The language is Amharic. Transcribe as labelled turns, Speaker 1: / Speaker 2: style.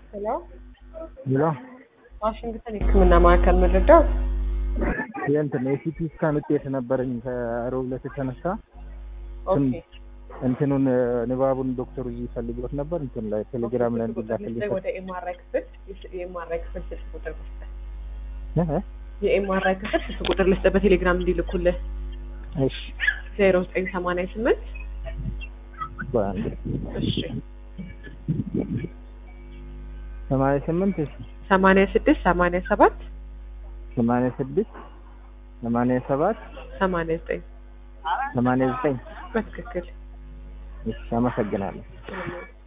Speaker 1: ሄሎ
Speaker 2: ሄሎ
Speaker 1: ዋሽንግተን የሕክምና ማዕከል መረዳው
Speaker 2: የእንትን የሲቲ ስካን ውጤት ነበረኝ ከሮብ ዕለት የተነሳ
Speaker 1: ኦኬ
Speaker 2: እንትኑን ንባቡን ዶክተሩ ይፈልገት ነበር እንትን ላይ ቴሌግራም ላይ እንዲላክልኝ
Speaker 1: ወደ ኤምአርአይ ክፍል የኤምአርአይ ክፍል ስልክ ቁጥር ልስጥህ
Speaker 2: እ?
Speaker 1: የኤምአርአይ ክፍል ስልክ ቁጥር ልስጥህ በቴሌግራም እንዲልኩልህ
Speaker 2: እሺ
Speaker 1: ዜሮ ዘጠኝ ሰማንያ ስምንት
Speaker 2: በአንድ
Speaker 1: እሺ
Speaker 2: ሰማንያ ስምንት እሺ
Speaker 1: ሰማንያ ስድስት ሰማንያ ሰባት
Speaker 2: ሰማንያ ስድስት ሰማንያ ሰባት
Speaker 1: ሰማንያ ዘጠኝ
Speaker 2: ሰማንያ ዘጠኝ
Speaker 1: በትክክል
Speaker 2: እሺ አመሰግናለሁ
Speaker 1: ምንም